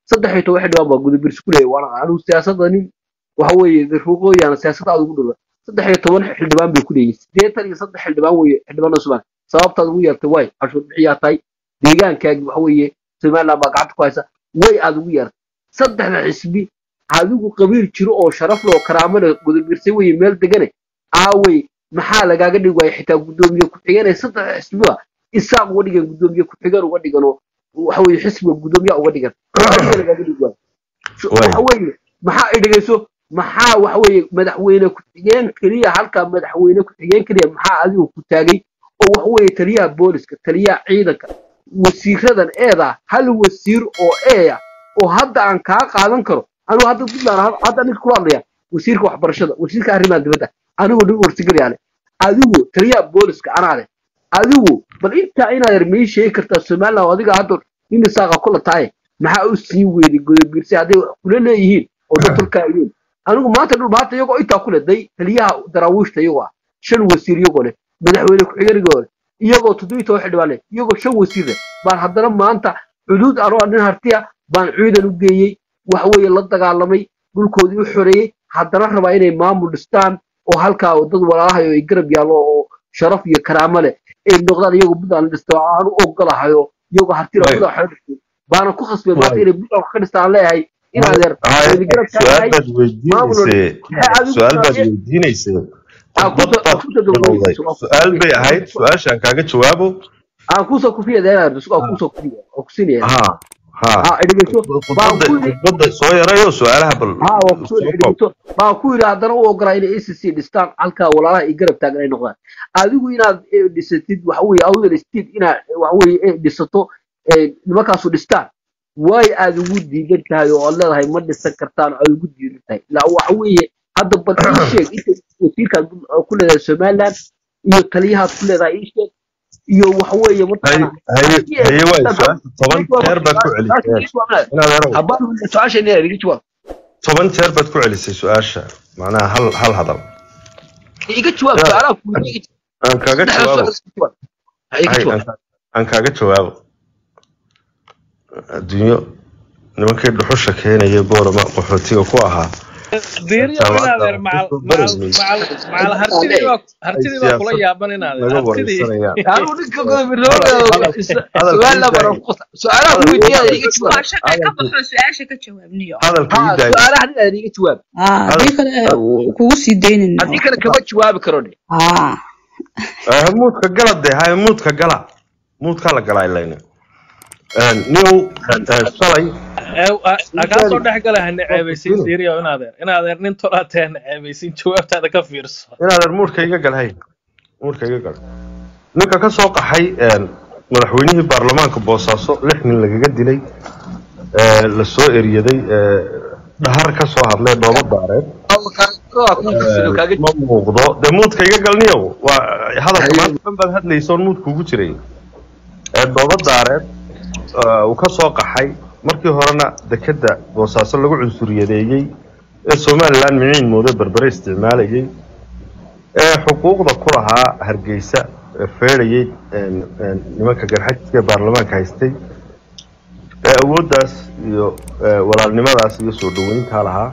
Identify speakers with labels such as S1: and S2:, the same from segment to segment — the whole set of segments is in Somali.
S1: saddex iyo toban xildhibaan baa gudubirsi ku leeyahay waana anigu siyaasadda nin waxa weeye ruqooyana siyaasadda aad ugu dhulba saddex iyo toban xildhibaan bay ku leeyihin siddeetan iyo saddex xildhibaan weeye xildhibaanada somaliland sababtaad ugu yeertay way cashuur bixiyaa tahay deegaankaagi waxa weeye somaliland baa gacanta ku haysa way aad ugu yeertay saddexda xisbi adigu qabiil jiro oo sharaf leh oo karaamo leh gudubirsay weye meel degane aawey maxaa lagaaga dhigi waaya xitaa guddoomiye ku-xigeen ee saddexda xisbiba isaaq uga dhigan guddoomiye ku-xigeen uga dhigan oo waxa weeye xisbiga guddoomiyaha uga dhigan adiga lagaaga dhigi waayo waxa weeye maxaa idhigayso maxaa waxa weeye madaxweyne ku-xigeen keliya halkaa madaxweyne ku-xigeen keliya maxaa adigu ku taagay oo waxa weeye taliyaha booliska taliyaha ciidanka wasiiradan eeda hal wasiir oo eeya oo hadda aan kaa qaadan karo anigu hadda puntland hadda ninka kula hadlaya wasiirka waxbarashada wasiirka arrimaha dibadda anigu nin warsigalayaale adigu taliyaha booliska anaa leh adigu bal intaa inaad yar mii sheegi kartaa somaliland adiga hadda nin isaaqa kula tahay maxaa u sii weeday godobiirse hadday wax kula leeyihiin oo dad tulkaa yihiin anigu maanta dhul maanta iyagoo intaa ku leh day taliyaha daraawiishta iyagoo ah shan wasiir iyagoo leh madaxweyne ku-xigeenigoo leh iyagoo toddobiyi toban xildhibaan leh iyagoo shan wasiir leh baan haddana maanta xuduud anoo nin hartiya baan ciidan u geeyey waxa weeye la dagaalamay dhulkoodii u xoreeyey haddana rabaa inay maamul dhistaan oo halkaa dad walaalahayo ay garab yaallo oo sharaf iyo karaamo leh ay noqdaan iyagoo puntland dhista oo aan u ogolahayo iyagoo hartira puntland waxay dhistay baana ku khasbay maanta inay puntland wax ka dhistaan leeyahay in adeer wayna garab taagahay
S2: su-aal baad weydiinaysee su-aal baad weydiinaysee su-aal bay ahayd su-aashaan kaaga jawaabo
S1: aan kusoo kufiya deenaar aan kusoo kufiya oo kusinaya
S2: ha ha
S1: ha idhigayso baan ku yidhi
S2: khudbadda soo yarayo su-aalaha bal
S1: ها وكسور baa ku yidhi haddana u ogolaa inay acc dhistaan halkaa walaalaha ay garab taagan ay noqdaan adigu inaad eh, dhisatid waxa weeye awdal state inaad waxa weeye eh, dhisato eh, nimankaasu dhistaan way aad ugu diidan tahay oo aad leedahay ma dhisan kartaan oo aad ugu diidan tahay ilaa waxa weeye hadda bal ii sheeg inta wasiirkaad ku leedahay somaliland iyo taliyahaad ku leedahay ii sheeg iyo waxa weeye
S2: haye haye haye waay su-aasha toban jeer baad ku celisay inaad erow
S1: habaan su-aasha inaa iga jawaab
S2: toban jeer baad ku celisay su-aasha macnaha hal hal hadal
S1: iga jawaab su-aalaha ku iga
S2: aan kaaga jawaabo
S1: iga
S2: Hay,
S1: jawaab
S2: aan- aan kaaga jawaabo adduunyo nimankii dhuxusha keenaya boorama qaxootiga ku ahaa
S3: diiriyo inaadeer macal macal macal macal hartidii baa hartidii baa kula yaaban inaadeer
S2: laga
S3: hartidii
S2: wareysanaya
S1: anu ninka su-aalaha bara su-aalaha ku weydiiyaa iga jawaab
S4: waa shaqay ka baxo su-aasha ka jawaabniyo
S2: hadalka
S1: ha
S2: ii daaya
S1: su-aalaha nin iga jawaab
S4: Ah, haddii kale eh, kugu sii daynayno
S1: haddii kale kama jawaabi karo de
S4: Ah,
S2: Ah, muudka gala dee hay muudka gala muudkaa la galaa ilayna niyow eh, shalay
S3: akaa soo dhex gala hana ceebaysin diiriyo inaadeer inaadeer nin tolaatee hana ceebaysin jawaabtaada ka fiirso
S2: inaadan muudka iga gal hay muudka iga gal ninka ka soo qaxay een, madaxweynihii baarlamaanka boosaaso lix nin lagaga dilay ee, la soo eriyaday ee, dhahar ka soo hadlay dhoobo daareed ee, ma muuqdo dee muudka iga galniyow waa hadalka maanta dhan baad hadlaysoon muudka ugu jiray ee dhoobo daareed ee, uu ka soo qaxay markii horena dekedda boosaaso lagu cunsuriyadeeyey ee somalilan miciin moodo berbere isticmaalayay ee xuquuqda ku lahaa hargeysa ee feedhayay een, een, nimanka garxajka ee baarlamaanka haystay ee awooddaas iyo ee, walaalnimadaas iyo soo dhaweyntaa lahaa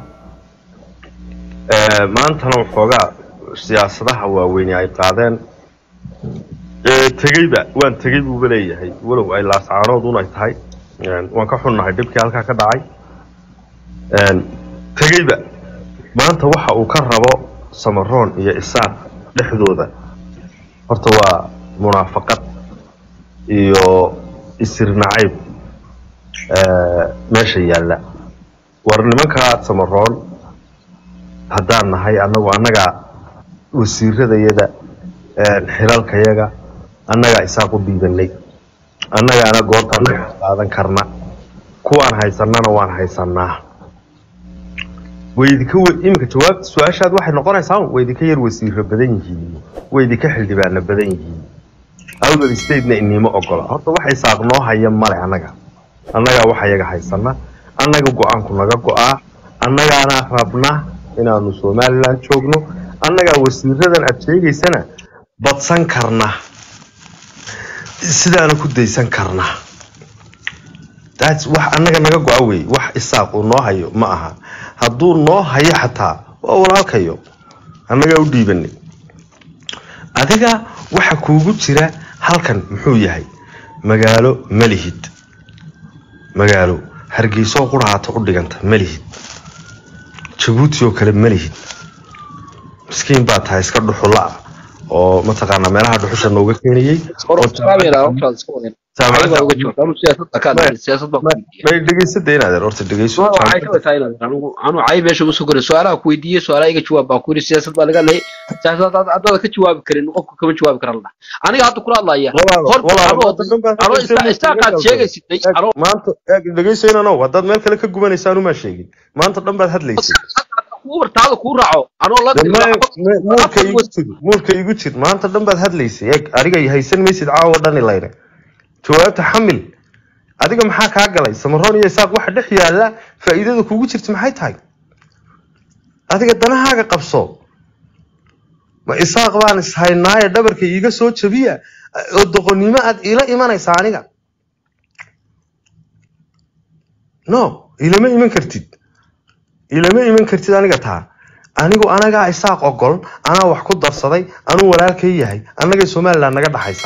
S2: ee, maantana waxoogaa siyaasadaha waaweyni ay qaadeen ee, tegeyba waan tegey buuba leeyahay walow ay laascaanoodun ay tahay een, waan ka xunnahay dhibkii halkaa ka dhacay een, tegeyba maanta waxa uu ka rabo samaroon iyo isaaq dhexdooda horta waa munaafaqad iyo isir nacayb ee, meesha yaalla war nimankaa samaroon haddaan nahay annagu annagaa wasiiradayada een, xilalkayaga annagaa isaaq u dhiibanay annagaana goortaan ka qaadan karna kuwaan haysannana waan haysannaa waydinka iminka jawaabta su-aashaad waxay noqonaysaa way idinka yar wasiiro badan yihiin way idinka xildhibaano badan yihiin awdal statena inima ogola horta waxay saaq noo haya male annaga annagaa wax ayaga haysana annaga go-aanku naga go-aa annagaana rabna inaanu somalilan joogno annagaa wasiiradan aad sheegaysana badsan karna sidaana ku daysan karna that's wax annaga naga go-a wey wax isaaq uu noo hayo ma aha hadduu noo hayo xataa waa walaalkayo annagaa u dhiibanay adiga waxa kuugu jira halkan muxuu yahay magaalo malihid magaalo hargeysoo quraaata u dhiganta malihid jabuuti oo kale malihid miskiin baa tahay iska dhuxula ah oo mataqaanaa meelaha dhuxusha nooga keenayey oo may dhegeysada inaad horta dhegeyso
S1: anu cay meesha usoo koray su-aalaha ku weydiiyey su-aalaha iga jawaab baa ku yiri siyaasad baa laga leeyay siyaasad haddaad ka jawaabi karin qofka kama jawaabi kara la dhaha aniga hadda kula hadlaya horta istaaqaad sheegaysid
S2: maanta dhegeysaynano haddaad meel kale ka gubanaysa anumaa sheegin maanta dhan baad hadlaysay
S1: taada kuu raaco anoo la
S2: muurka igu jir muurka igu jir maanta dhan baad hadlaysay eeg adiga haysan maysid caawa dhani layne jawaabta xamil adiga maxaa kaa galay samaroon iyo isaaq waxa dhex yaalla faa'iidada kugu jirta maxay tahay adiga danahaaga qabso ma isaaq baan ishaynaaye dhabarka iiga soo jabiya oo doqonnimo aad iila imanaysa aniga no ilama iman kartid ilama iman kartid aniga taa anigu anagaa isaaq ogol anaa wax ku darsaday anuu walaalkay yahay annagay somaliland naga dhaxaysa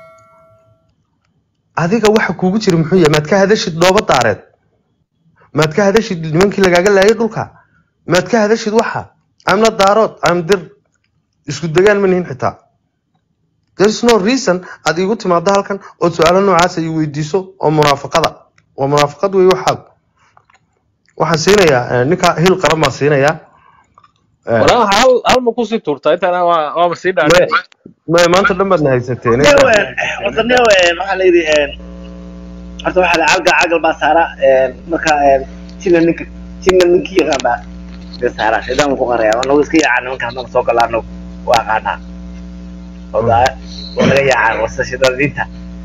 S2: adiga waxa kuugu jira muxuu yahay maad ka hadashid dhooba daareed maad ka hadashid nimankii lagaaga laayay dhulka maad ka hadashid waxa amna daarood am dir isku degaan ma nihin xitaa there's no reason aad iigu timaado halkan ood su-aalo noocaas ay weydiiso oo munaafaqada waa munaafaqad wey waxaad waxaan siinayaa ninka hil qaran baan siinayaa
S3: walaa hal hal ma kusii tuurtaa intaana waa waaba sii dhaadhe
S2: ma maanta dhan baadna haysateen
S5: horta nio waxaa la yidhi horta waxaa la calgal calgal baa saara marka jina ninka jina ninkii yaqaan baa de saara shaydaan ku qaraya anagu iska yaacaa nimanka haddana soo galaa anagu waa aqaanaa oda waa naga yaacaa wasa shaydaan diinta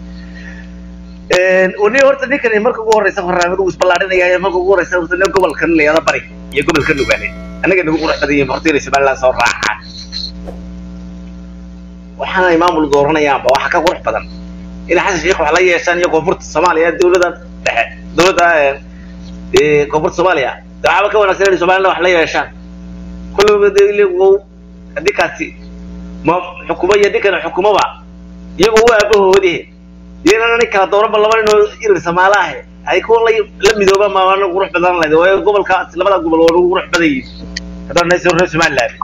S5: ni horta ninkan marka ugu horeysa barnaamij uu isballaarinaya marka ugu horeysa horta nin gobolkan la yada bari iyo gobolka nugaale anaga nagu qurux badan yihiin horta inay somaliland soo raacaan waxaana ay maamul dooranayaanba waxa ka qurux badan in xasan sheekh wax la yeeshaan iyo koonfurta soomaaliya dowladda dhexe dowladda koonfurta soomaaliya waxaaba ka wanaagsan inay somaliland wax la yeeshaan kulliba haddii kaasi ma xukumo iyo ninkan xukumaba iyagoo u aabahoodii iyagana nin kala doonaba laba nin oo irir samaalaahe ay kuwa la midoobaan maana qurux badan lahayd waayo gobolkaas labada gobol waa ugu qurux badan yihiin haddaan nahay reer somaliland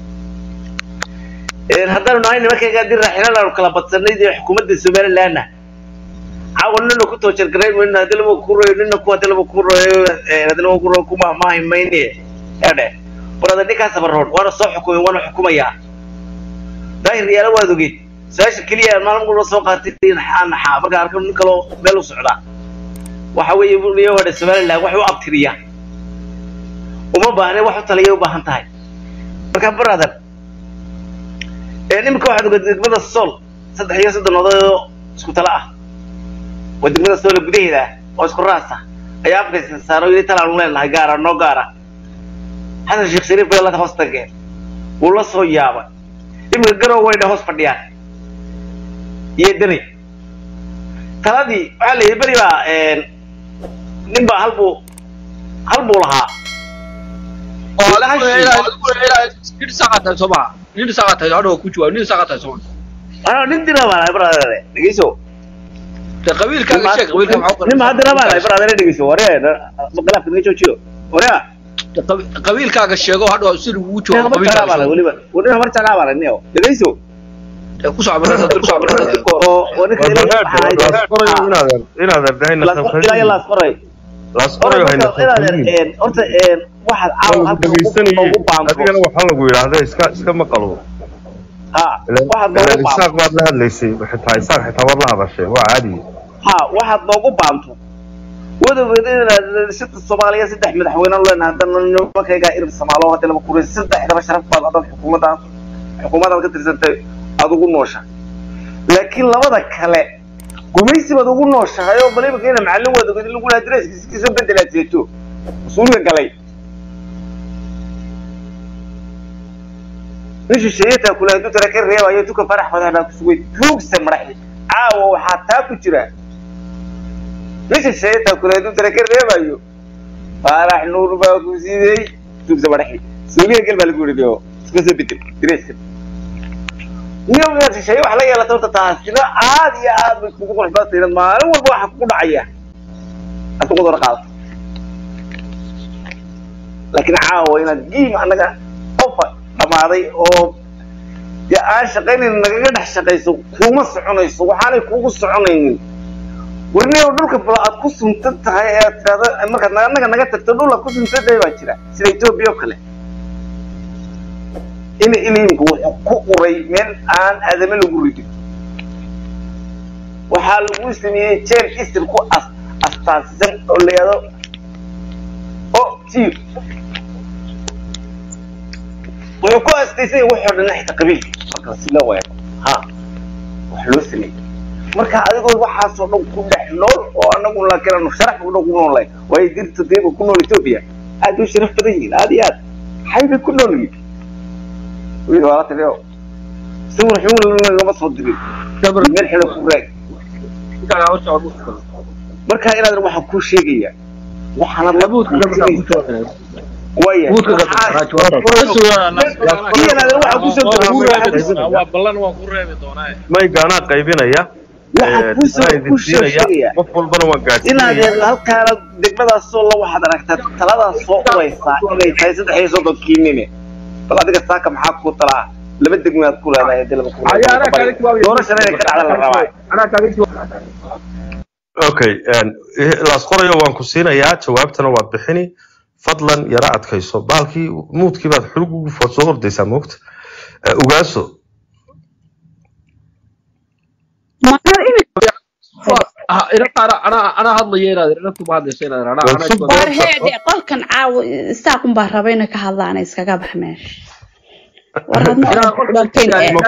S5: haddaanu nahay nimankayga haddii raaxinaan aanu kala badsanay dee xukuumadda somalilandna caawa nina ku toojargarayn mayno haddii laba ku royo nina ku haddii laba ku royo haddii laba ku royo ku mahmaahi mayne eedhe warada ninkaas baroon waana soo xukumay waana xukumayaa daahir yaala waad ogeyd su-aasha keliya maalin walba soo qaatay naxaa markaa arko nin kaloo meel u socda waxa weeye niyo wadha somaliland wax u abtiriya uma baahne wax u taliya u baahan tahay marka brother iminka waxaad ogaed degmada sool saddex iyo soddon odayoo isku tala ah waa degmada soole gudaheeda ah oo isku raas ah ayaa afkaysa saaro yidhi talaanu leenahay gaara noo gaara xasan sheekh shariif bay la hoos tageen wuu la soo yaabay iminka garow wayna hoos fadhiyaan iyo dani taladii waxaa la yidhi beri baa nin baa halbuu hal buu lahaa ano nin dira baa lahay brother dhegeyso nin ma dira baa lahay brother dhegeyso ware khilaafka naga joojiyo ware
S1: qabiilkaaga sheego hadhow si lagugu joogo
S5: baa lahay weliba wani habar jeclaa baa lahay nio dhegeyso
S2: adigana waxaa lagu yidhaahda iska iska maqalo isaaq baad la hadlaysay xitaa isaaq xitaa waad la hadashay waa caadi
S5: ha waxaad noogu baanto wadawgeed inaad shirka soomaaliya saddex madaxweyne leenahay haddana nimankaygaa irin samaalo hadii laba kurin saddexdaba sharaf baad adan xukuumaddaas xukuumaddaad ka tirsantay aada ugu nooshahay laakiin labada kale gumaysi baad ugu nooshahay oo bal imika ina macallin waad oged lagu lahaa dreskiisoo bedelaad seeto mas-uulka galay nin shisheeyataa kule hadduu tara ka reebayo tuka farax wadaanaa kusugay tuugsa maraxi caawa waxaa taa ku jira meesha sheetaa kuleedu dara ka reebayo faarax nuur baa ku siidey tugsa madaxi suuliya gel baa lagu yidhi oo iska soo bedel direeska niyo inaad shisheeye wax la yeelato horta taasina aad iyo aad bay kugu qurux badan tahay maalin walba waxa kugu dhacaya aad ku qudar qaadato laakiin caawa inaad giim annaga ofa dhamaaday oo dee aan shaqaynayn nagaga dhex shaqayso kuma soconayso waxaanay kugu soconaynin warniyow dhulka bal aad ku suntan tahay ee aad tidhahdo markaad annaga naga tagto dhul aad ku suntan tahay baa jira sida etoobiya oo kale ina iliimku wuxuu ku uray meel aan aadame lagu ridin waxaa lagu sameeyey jeel isir ku as astaasisan oo la yidhahdo o tiir wuxuu ku astaysay wuxuu dhan xitaa qabiilka marka si loo weero ha wax loo sameeyey marka adigoo waxaasoo dhan ku dhex nool oo anagu laakiin sharaf u dhan ku noolay waayo dirta deeba ku nool etoobiya aad u sharaf badan yihiin aad iyo aad maxay bay ku nool yihiin wiil waa la taliyo sawir xun lagama soo dirin meel xidhan ku raag marka inaad waxaan kuu sheegaya waxaanad la waya
S3: waa ballan waan ku reebi doonaa
S2: maygaanaa qaybinaya
S5: waxaan kuusoo ku sheegaya
S2: qof walbana waan
S5: inaad
S2: gaadhsiinaya
S5: halkaana degmadaasoo la waxaad aragtaa taladaas soo uraysaa inay tahay saddex iyo soddon kiinine bal adiga saaka maxaa ku talaa laba degmaad ku leedahay hadii laba ku doorashana inay ka dhacda la rabaa
S2: okay laas qorayo waan ku siinayaa jawaabtana waad bixini fadlan yara adkayso baalkii muudkii baad xulug ugu fo- soo ordaysaa moogta ugaaso
S1: anaa hadlaya inaad inantu ma hadlayso inaad anaa
S2: Waan sug-
S4: waar heedhe qolkan caawa saakun baa raba inay ka hadlaan iskaga bax meesha war hadma dhantay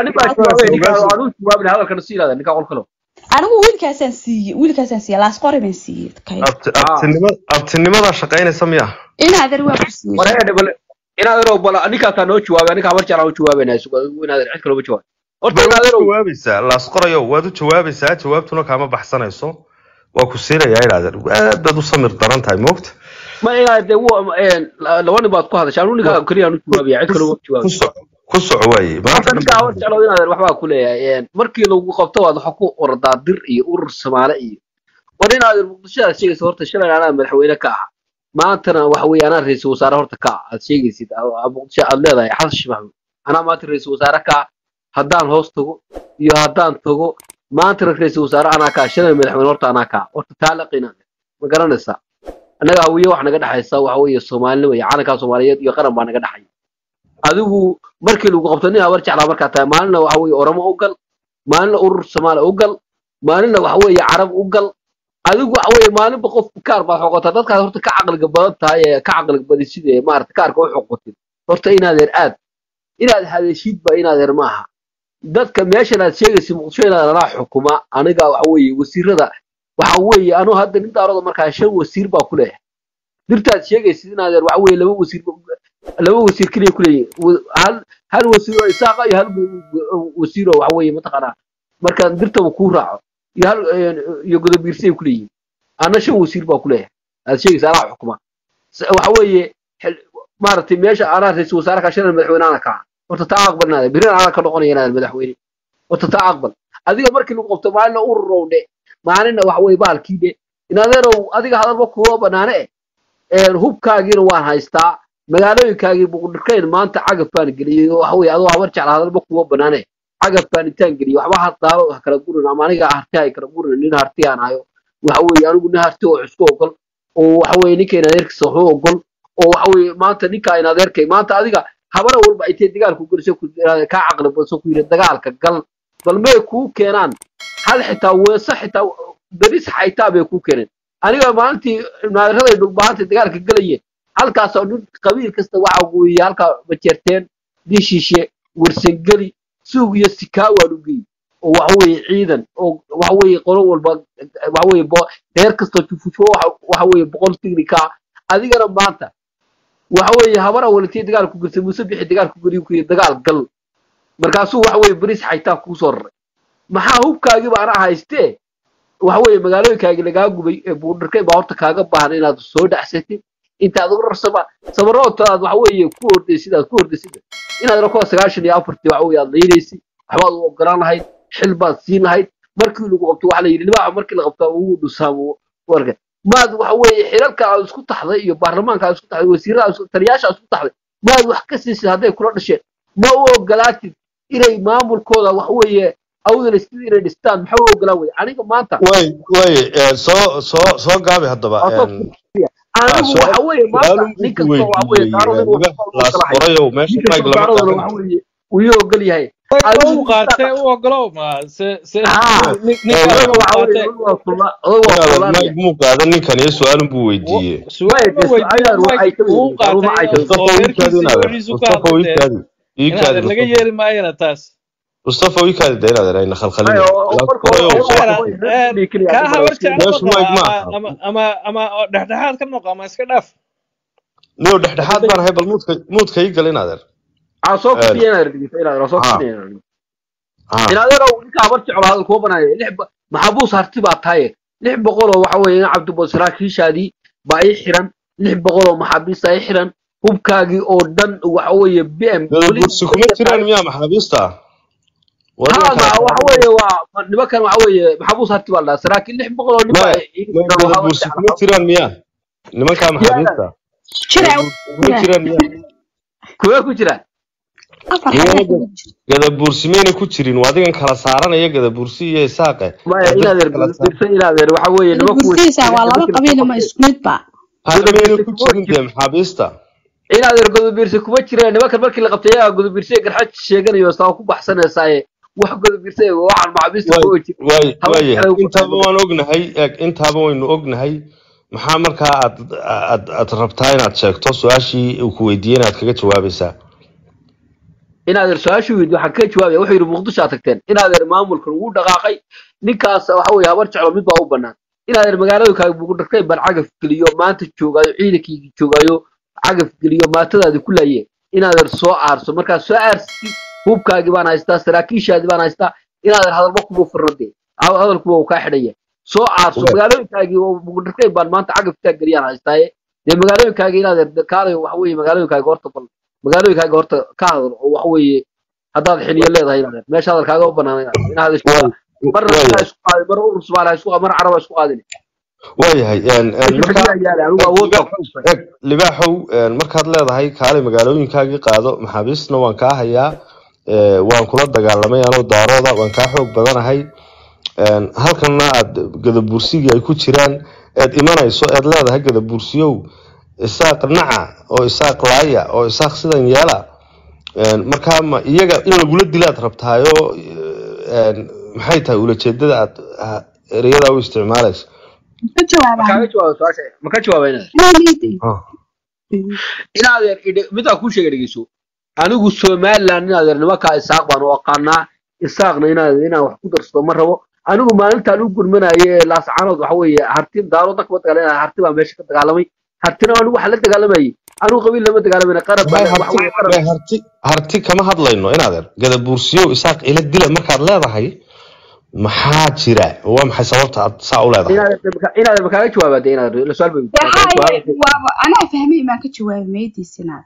S1: hadalkana si ilaada ninkaa qolkalo
S4: anigu wiilkaasaan siiyey wiilkaasaan siiyey laas qori baan siiyey kay
S2: abti- abtinima- abtinimadaa shaqaynaysa miya
S4: inaadan waa ku siiyey
S1: wareedhe bal inaaderow bal ninkaasaa noo jawaabay ninkaa habar jeclaa u jawaabaynaa inaader cid kaloma jawaab horta
S2: waad u
S1: inaaderow
S2: jawaabaysaa laas qorayo waad u jawaabaysaa jawaabtuna kaama baxsanayso waa ku siinayaa idhaahdeen aad baad u samir daran tahay moogta
S1: ma inaad dee wa- laba nin baad ku hadashay anu ninkaa keliya aan u jawaabaya cid kaloma
S2: ku
S1: jawaabay
S2: soco ku soco waaye
S1: horta ninkaa habar jeclood inaader waxbaa ku leeyahay markii lagu qabto waad waxa ku ordaa dir iyo urur samaale iyo war inaader muqdishodaad sheegaysa horta shalay anaa madaxweyne ka ah maantana waxa weeye anaa ra-iisul wasaare horta ka ah aad sheegaysid a- muqdisho aad leedahay xasan sheekh maxamuud anaa maanta ra-iisul wasaare ka ah haddaan hoos tago iyo haddaan tago maantana ra-iisul wasaare anaa ka ah shalay madaxweyne horta anaa ka ah horta taa la qina ma garanaysaa annaga hawiye wax naga dhexaysa waxa weeye soomaalinimo iyo calankaa soomaaliyeed iyo qaran baa naga dhexaya adigu markii lagu qabto nin habar jeclaa markaa tahay maalinna waxa weeye oromo u gal maalinna urur soomaali u gal maalinna waxa weeye carab u gal adigu waxa weeye maalinba qof kaar baad xoqotaa dadkaas horta ka caqliga badan tahay ee ka caqliga badan sida maarata kaarka u xoqotid horta inaadeer aad inaad hadashid ba inaadeer maaha dadka meeshan aad sheegaysa muqdisho inaad anaa xukuma aniga waxa weeye wasiirada waxa weeye anu hadda nin daaroda markaa shan wasiir baa ku leeyahay dirtaad sheegaysid inaadeer waxa weeye laba wasiir laba wasiir keliya ku leeyihin Wa- hal hal wasiir oo isaaqa iyo hal wasiir oo waxa weeye mataqaanaa marka dirtaba kuu raaco iyo hal iyo godobiirsay ku leeyihin ana shan wasiir baa ku leeyahay aad sheegaysa anaa xukuma S- waxa weeye xil- maaragtay meesha anaa ra-iisul wasaare ka shalay madaxweyne ana kaa horta taa aqbal inaad birina anaa ka noqonaya inaad madaxweyne horta taa aqbal adiga markii lagu qabto maalina ururow dhe maalina waxa weeye bahalkii dhe inadeerow adiga hadalba kuwa banaane eh hubkaagiina waan haystaa magaalooyinkaagii buqdhirkayn maanta cagaf baan geliyey oo waxa weeye adoo habar jecla hadalba kuwa banaane cagaf baan intaan geliyey waxba haddaalo ha kala gurin ama aniga harti hay kala gurin nin harti aan hayo waxa weeye anigu nin harti oo isku ogol oo waxa weeye ninka inadeerkiisa waxu ogol oo waxa weeye maanta ninka inadeerkay maanta adiga habara walba ay tahay dagaalku geliso ku kaa caqli badso ku yidhi dagaalka gal bal may kuu keenaan hal xitaa weese xitaa beris xaytaa bay kuu keeneen aniga maalintii naadiraday dhulbahanta dagaalka galayeen halkaasoo dhin qabiil kasta waxa weeye halkaa majeerteen dishiishe warsangeli suug iyo sikaa waan u geeyey oo waxa weeye ciidan oo waxa weeye qolo walba waxa weeye bo- reer kastoo jufufo waxa waxa weeye boqol tignika ah adigana maanta waxa weeye habara walintii dagaal ku girtay muuse bixi dagaal ku geliyo ku yidhi dagaal gal markaasuu waxa weeye beris xaytaa kuu soo raray maxaa hubkaagiiba anaa haystee waxa weeye magaalooyinkaagi lagaa gubay ee buudharkay baa horta kaaga baahan inaad soo dhacsatid intaad ugu rarsama samaroodta aad waxa weeye ku ordaysid aad ku ordaysid inaad rakuwa sagaashan iyo afartii waxa weeye aad laynaysid waxbaad u ogolaan lahayd xil baad siin lahayd markii lagu qabto waxa la yidhi libaaxa markii la qabto ugu dhusaamo warka maad waxa weeye xilalka aad isku taxday iyo baarlamaanka aad isku taxday wasiirada aad isku- taliyaasha aad isku taxday maad wax ka siisid hadday kula dhasheen ma u ogolaatid inay maamulkooda wax weeye awdana sidii inay dhistaan maxaa u ogolaan weye aniga maanta
S2: way way eh, soo soo soo gaabi haddaba
S1: Waa soo
S2: een,
S1: anigu
S2: su-
S1: waxa weeye maanta
S2: su-aalun
S1: nin
S2: ku
S1: kasta waxa weeye taaro nin
S2: weydiiyey
S1: walba
S2: laas
S1: u ogolahay
S2: qorayow meesha
S1: ninka
S2: mayg lama
S1: soomaarada waxa
S2: taagan
S1: weeye uu ii ogol yahay
S3: u
S1: adigu
S3: qaatee u ogolow ma se se
S1: haa
S3: nin-
S2: Eh,
S3: ninkaas
S1: odaga
S3: u
S1: waxa weeye
S3: qaatee
S1: odaga waa kula odaga waa
S2: inaad
S1: kulaanaya
S2: mayg muu qaadan ninkan iyo su-aalun buu weydiiyey
S3: su-aal ma
S1: Maya,
S3: weydiin
S1: su-aalahan waxay
S3: mike
S1: ka
S3: uu
S1: weydiin karuma
S3: qaatay
S1: ay tahay
S3: oo
S2: mustafa
S3: reerkiisa
S2: wiikaadi
S3: iyo
S2: inaad
S3: wixiisu ka
S2: mustafa
S3: hadlatee
S2: wiikaadi
S3: inaad
S2: wiikaadi
S3: laga
S2: mustafa
S3: yeeri maayana taas
S2: mustafa wiikaadi de inaad ayna
S1: maya
S2: khalkhalin
S1: oo oo
S2: laas
S1: marka hore
S2: qorayow
S1: oo
S2: soo
S1: waxa
S3: Maya,
S1: weeye
S2: xukun
S1: reer kudhii keliya
S3: kaa
S1: adiga
S3: habar
S1: waa
S3: jeclo
S2: meeshu
S3: noqo
S2: mayg ma
S3: ama
S2: aha
S3: ama ama ama oo dhexdhexaad ka noqo ama iska dhaaf
S2: niyo dhexdhexaad baan ahay bal muudka muudka ii gal inaad er
S1: aan soo kufiyay inaad dhigto inaad aan soo
S2: ha
S1: kufiyay inaad
S2: ha
S1: inaad yaro ninka habar jeclo hadal kuwa banaayo lix ba- maxabuus harti baa tahay lix boqol oo waxa weeye in cabdibos saraakiishaadii baa ii xiran lix boqol oo maxaabiista ii xiran hubkaagii oo dhan waxa weeye bm
S2: gada bursi kuma jiraan miyaa maxaabiista waa
S1: ها
S2: nimankaa
S1: ما waxa weeye waa nimankan waxa weeye maxabuus harti baa la dhahaa saraakiil lix boqol oo nin baa
S2: maya
S1: iga
S2: ma
S1: xiran
S2: gada
S1: waxa
S2: bursi kuma jiraan miyaa nimankaa maxaabiista
S4: jira
S2: gada bursi kuma jiraan miyaa
S1: kuwee ku jiraan
S4: afar
S2: miyana
S4: xabo
S2: gada bursi mayna ku jirin waa adigan kala saaranaya gada bursi iyo isaaqe
S1: maya
S2: waa
S1: inaad
S2: dadka kala saar
S1: ergirsan inaad er waxa weeye nimanku
S4: bursiisa waa laba qabiil ma isku mid ba
S2: hada mayna ku jirin dee maxaabiista
S1: inaad er godobirse kuma jireen nimankan markii la qabtay ayaa godobirse garxad sheeganayo saa ku baxsanaysaaye wax godobirse waxaan maxaabiista
S2: way
S1: ku jir
S2: way
S1: habar
S2: way
S1: jeclo ku
S2: intaaba waan ognahay eeg intaaba waynu ognahay maxaa markaa aad aad aad rabtaa inaad sheegto su-aashii uu ku weydiiyey inaad kaga jawaabaysaa
S1: inaad er su-aashu weydi waxaan ka jawaabaya wuxuu yidhi muqdisho aad tagteen inaad er maamulkan wuu dhaqaaqay ninkaas waxa weeye habar jeclo mid baa u bannaan inaad er magaaladoonkaaga bugu dhagtay baan cagaf geliyo maanta joogaayo ciidankiigi joogaayo cagaf geliyo maatadaadi ku laayeen inaad er soo aarso markaad soo aarsi hubkaagii baan haystaa saraakiishaadii baan haystaa inaad er hadalba kuma furna dee Ha- hadalkuba uu kaa xidhaya soo aarso
S2: Way.
S1: magaalooyinkaagii oo bugu dhagtay baan maanta cagaftaa geliyaan haystaaye dee magaalooyinkaagii inaad er kaalayo waxa weeye magaalooyinkaaga horta bal magaalooyinkaaga horta ka hadal oo waxa weeye haddaad xiliyo leedahay inaad meesha hadalkaaga u bannaan inaad inaad hadasho
S2: way
S1: marna
S2: way
S1: sidaa isku qaadin mar urur soomaaliya isku qaadin mar caraba isku qaadin
S2: waayahay een, een,
S1: meesha
S2: markaa
S1: xiliyaa yaala anigu awood baan ku dhufay
S2: eg libaaxow een, markaad leedahay kaalay magaalooyinkaagii qaado maxaabiistna waan kaa hayaa ee, waan kula dagaalamay anoo daarooda waan kaa xoog badanahay een, halkanna aad gadabursigii ay ku jiraan eed imanayso eed leedahay gadabursiyow isaaq naca oo isaaq laaya oo isaaq sidan yeela een, markaa ma iyaga in lagula dilaad rabtaayo een, maxay tahay ulajeedada aad ah, ereyada u isticmaalayso
S4: ka jawaabaa
S1: makaaga jawaaba su-aasha ma ka jawaaba inaad
S2: Ah.
S1: inaad yar idhe- midaan kuu sheega dhegeyso anigu somaliland inaad yar nimankaa isaaq baan u aqaanaa isaaqna inaad inaan wax ku darsado ma rabo anigu maalintaan u gurmanayo ee laascaanood waxa weeye harti daaroodna kama dagaalamay harti baa meesha ka dagaalamay hartina anigu waxa la dagaalamayay anigu qabiil lama dagaalamayna qarab baa
S2: may
S1: waxa
S2: harti
S1: weeye qarab
S2: may harti harti kama hadlayno inaadeer gadabuursiyow isaaq ila dila markaad leedahay maxaa jira waa maxay sababta aad saa u leedahay
S1: inaad inaad makaaga jawaabaa dee inaad la su-aal bay
S4: waxaa waaba anaa fahmay maan ka jawaabay meediisinaad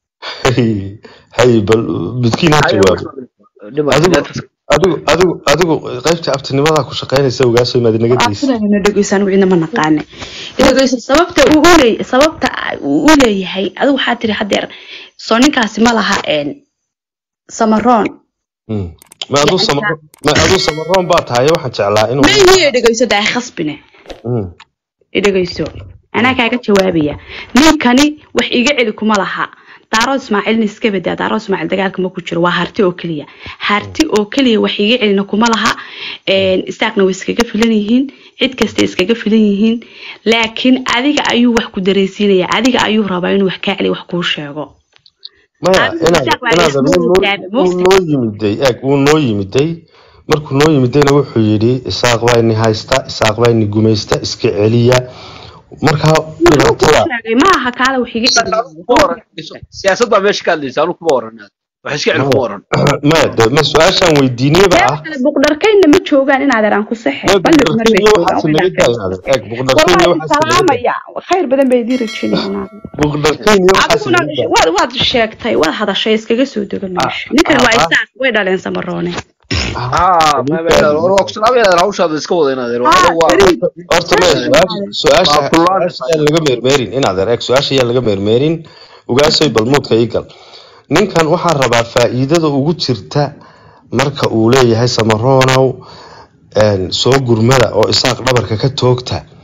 S2: hay bal midkiin ha jawaabo adigu adigu adigu adigu qaybta abtinimada ku shaqaynaysa ogaaso maad inaga daysa
S4: afurana dhegeyso anigu cidna ma naqaane dhegeyso sababta uu u leeyahay sababta uu u leeyahay adigu waxaa tiri hadeer soo ninkaasi ma laha een samaroon
S2: Mm. ma aduu samaro ma aduu samaroon baa tahay waxaan jeclaa inuu
S4: ma ihi dhegeyso daa khasbine
S2: Mm.
S4: dhegeyso anaa kaaga jawaabaya ninkani wax iga celi kuma laha daaro ismaaciilna iska badaa daaro ismaaciil dagaalka ma ku jiro waa harti oo keliya harti oo keliya wax iga celina kuma laha een, istaagna way iskaga filan yihiin cid kasta iskaga filan yihiin laakiin adiga ayuu wax ku dareysiinaya adiga ayuu rabaa inuu wax kaa celi wax kuu sheego
S2: maya
S4: Adigu
S2: inaad
S4: isaaq waa
S2: inaad
S4: isku
S2: wuu noo-
S4: wadaagay,
S2: wuu
S4: Muuse.
S2: noo yimiday eeg wuu noo yimiday markuu noo yimidayna wuxuu yidhi isaaq baa ini haysta isaaq baa ini gumaysta iska celiya markaa
S4: wuxuu kuu
S2: dhibaatada
S4: sheegay ma aha kaale wax iga celi
S1: siyaasad baa meesha ka hadlaysa anu kuma oran wax iska celi kuma oran
S2: maya de ma su-aashaan weydiiniyaba
S4: reer
S2: ah
S4: kale buqdharkaynna ma joogaan in adeer aan ku sexe
S2: maya
S4: balli cumar bay
S2: buqdharkenya
S4: joogaan
S2: waxaase
S4: way
S2: naga
S4: dhaafeen
S2: daaynaade eeg buqdharkenya
S4: wallahi
S2: waxaase naga daay
S4: salaamaya khayr badan bay idii rajeynayaan
S2: buqdharkenya waxaase
S4: adiguna
S2: naga daay
S4: waad waad sheegtay waad hadashay iskaga soo dego meesha ninkan waa
S2: ah
S4: isaas way dhaleen samaroone
S1: haa ma ma war waa ku salaamaya hawshaada iska wada in adeer
S4: haa
S1: anagu waa
S4: beri
S2: horta maya
S4: meesha
S2: su-aasha
S4: imaade
S2: su-aasha
S1: waa kullaan
S2: su-aasha yaan laga meermeerin inaad eeg su-aasha yaan laga meermeerin ogaasoy balmuudka ii gal ninkan waxaa rabaa faa'iidada ugu jirta marka uu leeyahay samaronow een, soo gurmada oo isaaq dhabarka ka toogta